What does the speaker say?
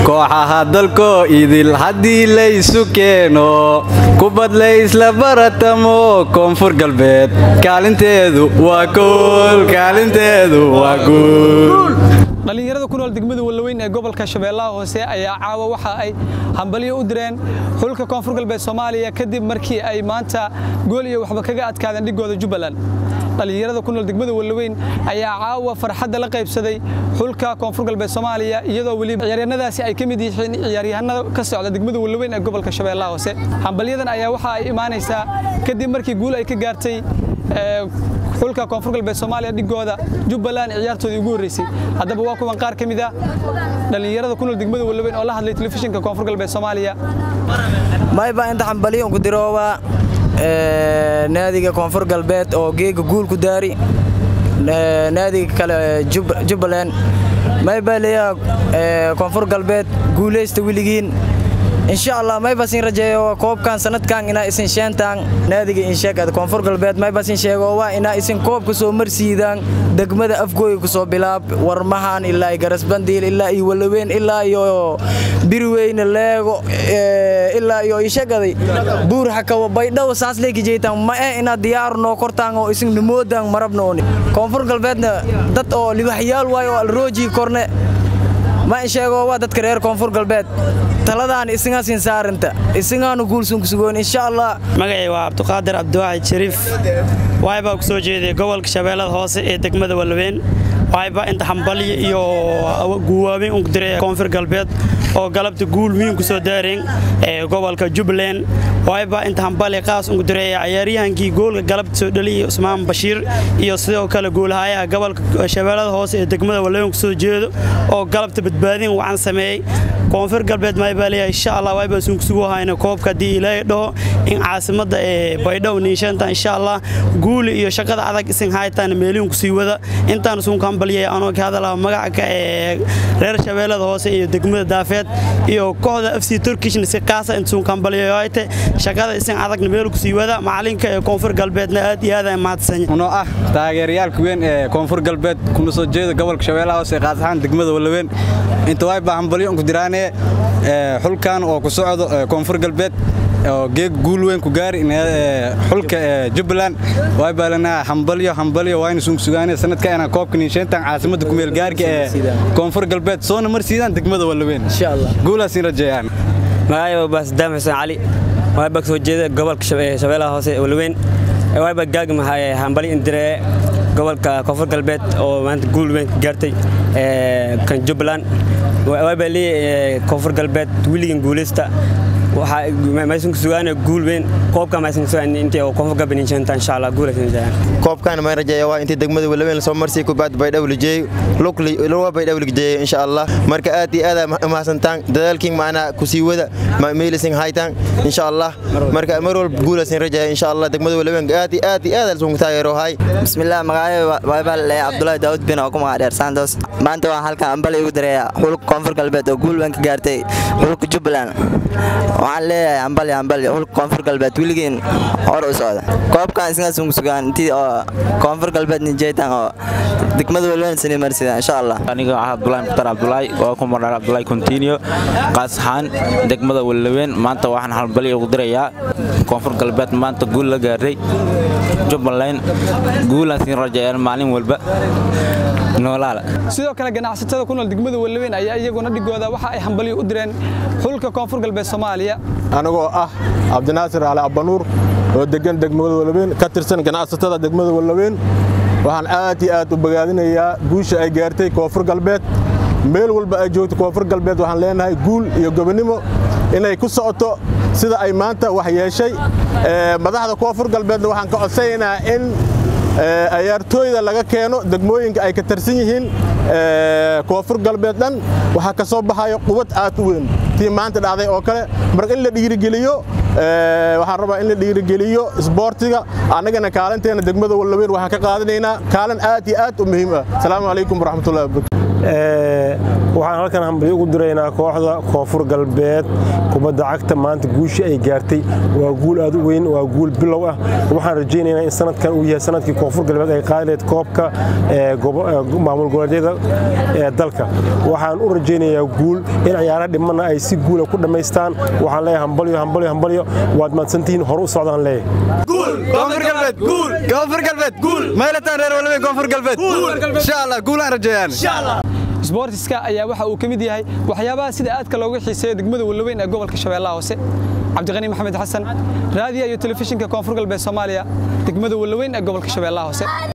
kooxaha dalkoo idil haddii laysu keeno kubad laysla baratamo koonfur galbeed kaalinteedu waa kool kaalinteedu waa guul dhallinyarada ku nool degmada wallaweyn ee gobolka shabeellaha hoose ayaa caawa waxa ay hambalyo u direen xulka koonfur galbeed soomaaliya kadib markii ay maanta gool iyo waxba kaga adkaadeen dhigooda jubbaland dhallinyarada ku nool degmada wallaweyn ayaa caawa farxadda la qaybsaday xulka koonfur galbeed soomaaliya iyadoo weli ciyaaryahanadaasi ay ka mid yihiin ciyaaryahanada ka socda degmada wallaweyn ee gobolka shabeellaha hoose hambalyadan ayaa waxa ay imaanaysaa kadib markii guul ay ka gaartay xulka koonfur galbeed soomaaliya dhigooda jubbaland ciyaartoodii ugu horreysay haddaba waa kuwan qaar ka mid ah dhallinyarada ku nool degmada wallaweyn oo la hadlay telefishinka koonfur galbeed soomaaliya mayba inta xambaliyon ku dirooba naadiga koonfur galbeed oo geega guul ku daari naadiga kale jubbaland mayba leeyaha koonfur galbeed guulaysta weligiin insha allah maybasin rajeeyo koobkan sanadkan inaa isin sheentaan naadiga insheegad koonfur galbeed maybasin sheego waa inaa isin koobka soo marsiidaan degmada afgooy ku soo bilaab warmahan ilaa iyo garasbandiil ilaa iyo walaweyn ilaa iyo biriweyne leego ilaa iyo ishegaday buur xakawa baydhaw saas leeki jeytaan ma eh inaad diyaaru noo kortaan oo isin nimoodan marabnooni koonfur galbeedna dad oo libaxyaal waayo oo alroojii korne ma in sheego waa dadka reer koonfur galbeed taladaan isinga siin saarinta isingaanu guulsun ku sugoon insha allah magacii waa cabduqaadir cabdiwaaxid shariif waybaa ku soo jeeday gobolka shabeellada hoose ee degmada wallaweyn waybaa inta hambalyo iyo guwaabin unku diray koonfur galbeed oo galabta guul wiin ku soo daareen ee gobolka jubbaland waybaa inta hambali qaas unku diray ciyaaryahankii goolka galabta soo dhaliyay usmaan bashiir iyo sidoo kale goolhayaha gobolka shabeellada hoose ee degmada wallaweyn ku soo jeedo oo galabta badbaadin wacan sameeyey koonfur galbeed maybaa leeyahay insha allah waybaa sun kusugu hayna koobka haddii ilaahay dhaho in caasimadda ee baydhow niishanta insha allah guuli iyo shaqada adag isin haytaan meelihin kusii wada intaan sunka hambaliyay anoo ka hadalaa magaca ee reer shabeellada hoose iyo degmada daafeed iyo kooxda fc turkishna si qaasa inta sunka hambaliyayo hayte shaqada isin adagna meel kusii wada macalinka ee koonfur galbeedna aad iyo aad ay mahadsanya unoo ah taageerayaalka weyn ee koonfur galbeed kuna soo jeeda gobolka shabeellaha hoose qaas ahaan degmada wallaweyn inta waybaa hambalyo unku diraane xulkan oo ku socdo koonfur galbeed oo geeg guul weyn ku gaari xulka jubbaland waybaa lanaa hambalyo hambalyo waayna sunku sugaane sanadka inaan koobka niisheentan caasimadda kumeel gaarka ee koonfur galbeed soona marsiidaan degmada wallaweyn guulaasin rajeeyaan magacayba baasdaam xuseen cali waybaa ka soo jeeda gobolka shabeellaha hoose wallaweyn waybaa gaagma hambali indiree gobolka koonfur galbeed oo maanta guul weyn ka gaartay kan jubbaland waybaa leeyahay koonfur galbeed wiligan guulaysta maysan ku sugaana guul weyn koobka maysan sugaan intii oo koonfur galbeed inshanta insha allah guulaysan koobkan ma rajeeya waa intii degmada walaweyn lasoo marsii kubaad baydhaw lijeeyo luwa baydhaw lijeeyo insha allah marka aad iyo aad mahadsantaan dadaalkiin macnaa kusii wada meelisin haytaan insha allah marka mar walba guulaysan rajeeya insha allah degmada walaweyn aad iyo aad iyo aad alsun taageero hay bismillaah magacayga waybaa le cabdulaahi daawud bin oo ku magac dheer santos maanta waxaan halkan ambali ugu direeyaa xulka koonfur galbeed oo guul weyn ka gaartay xulka jubbaland waxaan leeyahay ambali ambali xulka koonfur galbeed weligiin hor u socda koobkan isnaasun sugaan intii oo koonfur galbeed nijeytan oo degmada walweyn sini marsida insha allah aniga ah abdulaahi mukhtar abdulaahi oo ku magac abdulaahi continue qaas ahaan degmada walweyn maanta waxaan halbali ugu dirayaa koonfur galbeed maanta guul la gaaray jubbaland guulaan siin rajeeyaan maalin walba noolaala sidoo kale ganacsatada ku nool degmada wallaweyn ayaa iyaguna dhigooda waxa ay hambalyo u direen xulka koonfur galbeed soomaaliya anigoo ah cabdinaasir cali abbanuur oo degan degmada wallaweyn ka tirsan ganacsatada degmada wallaweyn waxaan aad iyo aad u bogaadinayaa guusha ay gaartay koonfur galbeed meel walba ay joogto koonfur galbeed waxaan leenahay guul iyo gobonnimo inay ku socoto sida ay maanta wax yeeshay madaxda koonfur galbeedna waxaan ka codsanaynaa in ciyaartooyda laga keeno degmooyinka ay ka tarsan yihiin koonfur galbeed dhan waxaa ka soo baxayo quwad aad u weyn tii maanta dhacday oo kale marka in la dhiirigeliyo waxaan rabaa in la dhiirigeliyo isboortiga annagana kaalinteena degmada wallaweyn waxaan ka qaadanaynaa kaalin aad iyo aad u muhiim ah asalaamu calaykum waraxmatullahi wabarakatu waxaan halkan hambalyo ugu diraynaa kooxda koonfur galbeed kubadda cagta maanta guushii ay gaartay waa guul aad u weyn waa guul bilow ah waxaan rajaynaynaa in sanadkan uu yahay sanadkii koonfur galbeed ay qaadi lahayd koobka maamul goboleedyada ee dalka waxaan u rajaynayaa guul in ciyaara dhimana ay si guula ku dhammaystaan waxaan leeyahay hambalyo hambalyo hambalyo waad mahadsantihiin hore u socdaan leeyahay koonfur galbeed guul koonfur galbeed guul maylataan reer walweyn koonfur galbeed insha allah guulaan rajeeyaan sboortiska ayaa waxa uu ka mid yahay waxyaabaha sida aadka looga xiiseeyo degmada wallaweyn ee gobolka shabeellaha hoose cabdiqani maxamed xasan raadiya iyo telefishinka koonfur galbeed soomaaliya degmada wallaweyn ee gobolka shabeellaha hoose